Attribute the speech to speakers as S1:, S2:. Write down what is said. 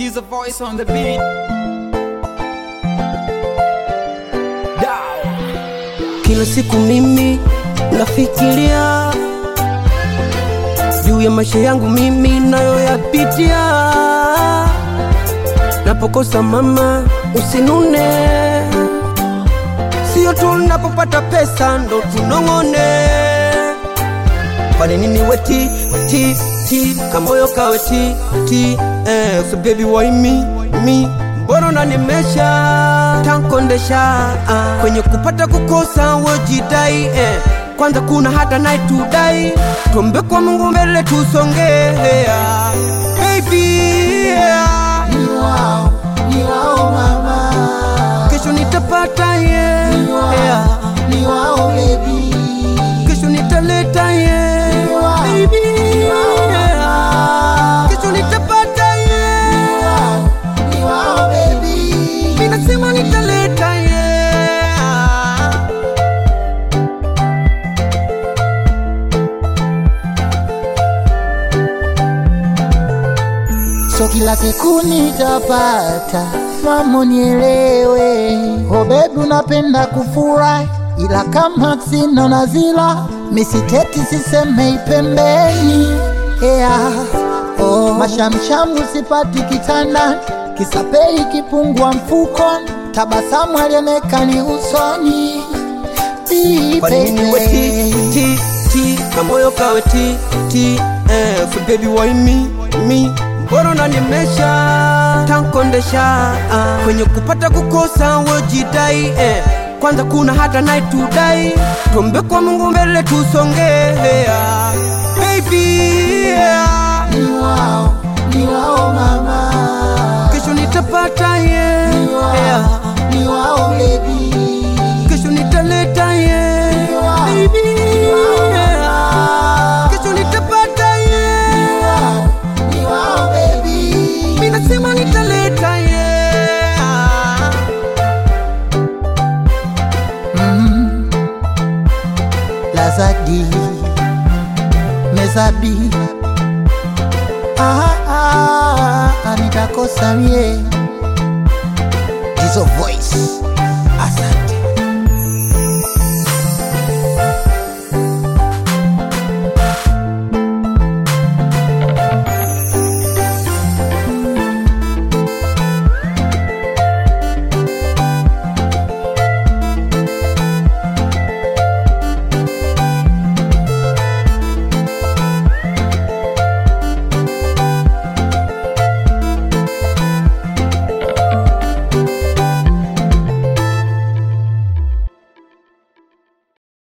S1: He's a voice on the beat. Down.
S2: Kila siku mimi nafikiria juu ya maisha yangu mimi nayoyapitia. Napokosa mama, usinune, sio tu napopata pesa ndo tunong'one. Kwani nini weti ti ti kamoyo kawe ti ti eh, so baby why me me mbona unanimesha tankondesha ah. kwenye kupata kukosa wojidai eh. kwanza kuna hata night to die tuombe kwa Mungu mbele tusongea baby yeah.
S3: Ni wao, ni wao mama,
S2: kesho nitapata yeah.
S3: ni wao,
S2: yeah.
S3: ni wao baby,
S2: kesho nitaleta yeah.
S3: wao,
S2: baby
S3: ni wao
S2: yeah. kesho nitapata yeah.
S3: ni wao baby,
S2: Mimi nasema nitaleta yeah.
S3: so kila siku nitapata mamo nielewe, oh baby unapenda kufurahi, ila kama sina nazila misiteti sisemei pembeni yeah. oh, mashamshamu sipati kitandani, kisapei kipungua mfukoni, tabasamu alionekani usoni
S2: Kwa nini we ti ti ti kamoyo kawe ti ti eh, so baby why me me mbona unanimesha tankondesha ah. kwenye kupata kukosa wojidai eh. kwanza kuna hata night to die tuombe kwa Mungu mbele tusongea baby yeah.
S3: ni wao, ni wao mama,
S2: kesho nitapata yeah.
S3: ni wao,
S2: yeah.
S3: ni wao baby,
S2: kesho nitaleta yeah.
S3: wao,
S2: baby
S3: wao
S2: yeah. kesho nitapata yeah.
S3: ni wao baby,
S2: Mimi nasema nitaleta yeah.
S3: lazadi mezabi ah, ah, ah, nitakosa mie hizo voice asante